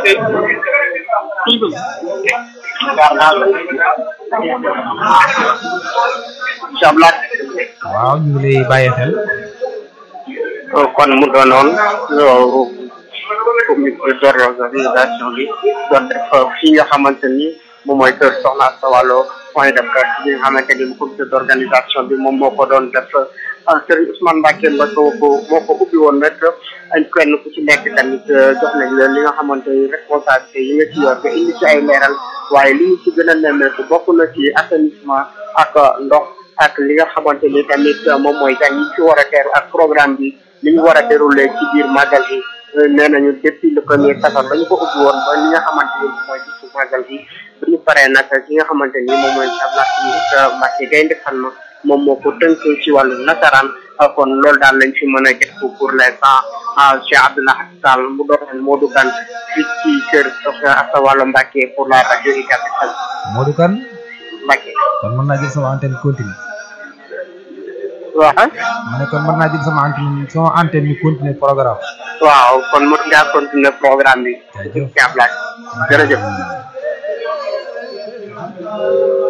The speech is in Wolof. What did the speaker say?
Sablaat waaw ñu ngi lay bàyyi xel kon mu doonoon comité d'organisation bi doon def fii nga xamante ni moom mooy kër Soxna Asta Walo point de presse bi nga xamante ni comité d'organisation bi moom moo ko doon def Serigne Ousmane Mbacke ba ko moo ko ubbi woon nag ay kenn ku ci nekk tamit jox nañ la li nga xamante ni responsabilité yi nga ci yor nga indi ci ay leeral waaye li ñu ci gën a nemmeeku bokk na ci assainissement ak ndox ak li nga xamante ni tamit moom mooy gan yi ci war a teeru ak programme bi li ñu war a déroulé ci biir màggal bi nee nañu depuis le premier safar dañu ko ubbi woon ba li nga xamante ni mooy bisu màggal bi bu ñu paree nag ki nga xamante ni moom mooy Abdoulaye Mbacke Gaynde Fatma moom moo ko tënk ci wàllu nasaraan kon loolu daal lañ fi mën a def pour l'instant Cheikh Abdoulaye Sall mu doon Modou Kane fii ci kër Soxna Asta Walo Mbacke pour la rajo UCAB FM Modou Kane Mbacke kon mën naa jël sama antenne continue waaw ma ne kon mën naa jël sama antenne sama antenne ñu continuer programme waaw kon mën ngaa continuer programme bi Jaajëf. ci Ablaye jërëjëf